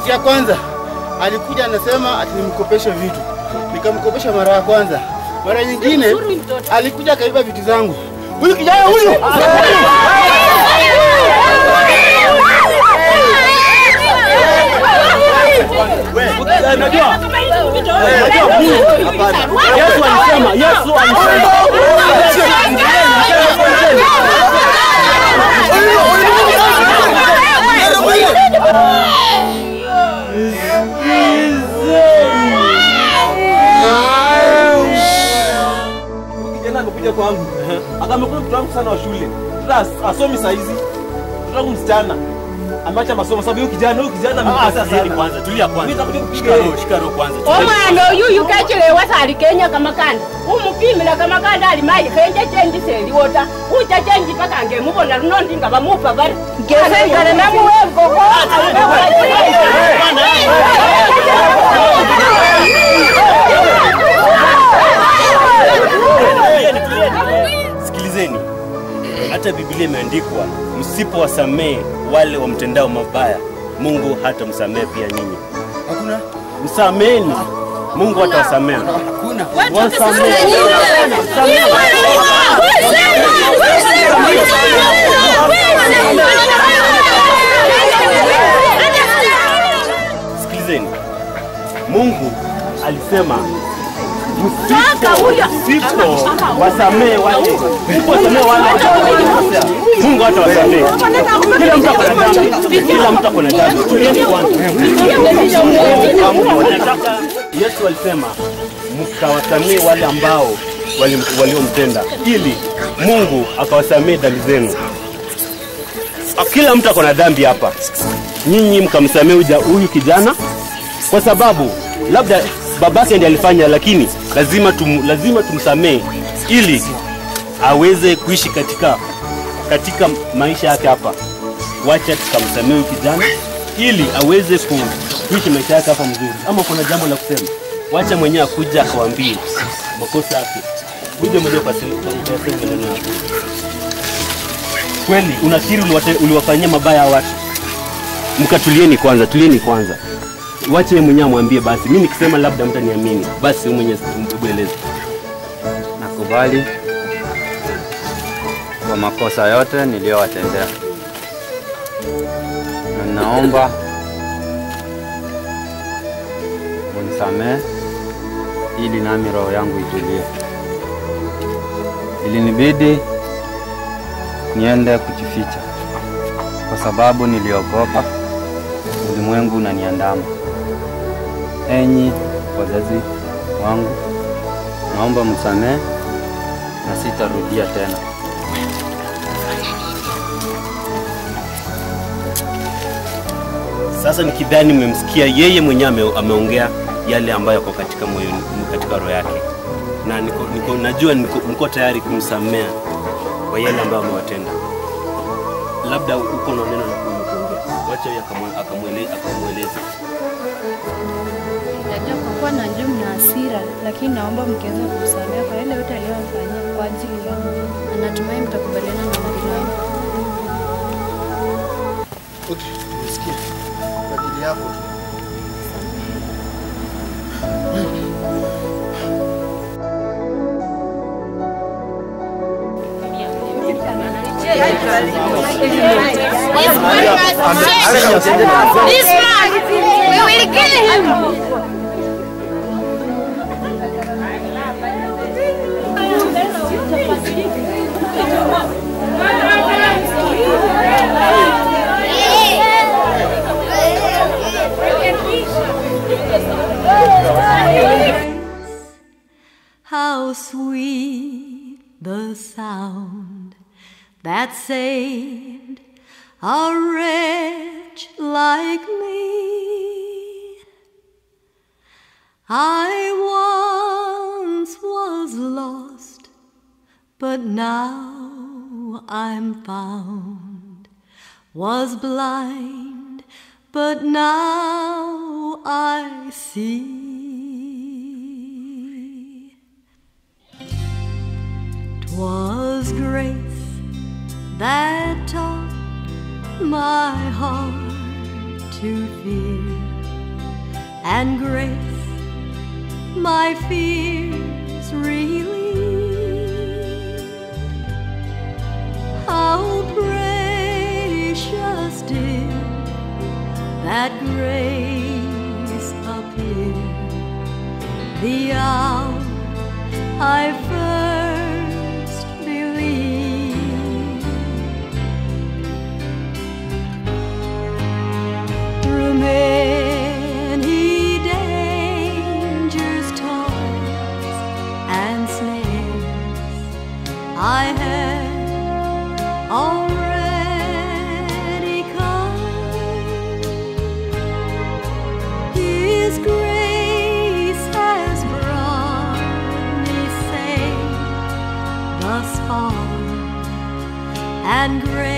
Kitu ya kwanza alikuja anasema ati nimkopeshe vitu, nikamkopesha mara ya kwanza. Mara nyingine alikuja akaiba vitu zangu. Huyu kijana huyu Unajua? Yesu alisema, Yesu alisema. Kijana amekuja kwangu. Akamekuja mtoto wangu sana wa shule. Sasa asomi saa hizi. Mtoto wangu msichana. Ameacha masomo sababu huyu kijana huyu kijana amekosea sana. kwanza, tulia Mimi kwanza. nitakuja kupiga Shika roho, yeye. shika roho kwanza. omwana oyu yukechelewa sali kenya kamakanda umupimila kamakanda ali mayi khenje chenji seliwota ucha chenji paka ngemubona luno ndi nga bamupa bari ngesengana namuwengoko Tulieni, tulieni. Sikilizeni, hata Biblia imeandikwa, msipowasamehe wale wamtendao mabaya, Mungu hata msamehe pia nyinyi. hakuna Msameheni, Mungu hatawasamehe. hakuna. Wasamehe. Sikilizeni, Mungu alisema msipo msipo wasamehe wale msipowasamehe wale wanaokosea, Mungu hatawasamehe. Kila mtu ako na dhambi, kila mtu ako na dhambi. Tulieni kwanza. Nataka Yesu alisema mkawasamehe wale ambao wali- waliomtenda, ili Mungu akawasamehe dhambi zenu. Kila mtu ako na dhambi hapa, nyinyi mkamsamehe huja- huyu kijana kwa sababu labda babake ndiye alifanya, lakini lazima tum, lazima tumsamehe ili aweze kuishi katika katika maisha yake hapa. Wacha tukamsamehe huyu kijana ili aweze ku, kuishi maisha yake hapa mzuri. Ama kuna jambo la kusema, wacha mwenyewe akuja akawaambie makosa yake, kuja mwenyewe kwa sema maneno yako. Kweli unakiri uliwate- uliwafanyia mabaya hawa watu? Mkatulieni kwanza, tulieni kwanza wache yeye mwenyewe amwambie basi. Mimi nikisema labda mtaniamini, basi wewe mwenyewe hebu eleza. Nakubali kwa makosa yote niliyowatendea, na naomba munisamehe ili nami roho yangu itulie. Ilinibidi niende kujificha kwa sababu niliogopa ulimwengu unaniandama. Enyi wazazi wangu, naomba msamehe na sitarudia tena. Sasa nikidhani mmemsikia yeye mwenyewe ame, ameongea yale ambayo yako katika moyo katika roho yake, na niko, niko, najua niko, niko tayari kumsamea kwa yale ambayo amewatenda. Labda uko na neno la kuongea, wacha yeye akamwe- akamwele- akamweleze. Najua kwa kuwa najua mna hasira, lakini naomba mkiweza kumsamehe kwa yale yote aliyofanyia kwa ajili yangu, na natumai mtakubaliana na ombi langu. Okay, nimesikia kwa ajili yako tu. This man, we will kill him. How sweet the sound that saved a wretch like me. I once was lost, but now I'm found. Was blind, but now I see. 'Twas grace that taught my heart to fear and grace my fears relieved. How precious did that grace appear the hour I first believed. Through many dangers, toils, and snares, I have already come. His grace has brought me safe thus far, and grace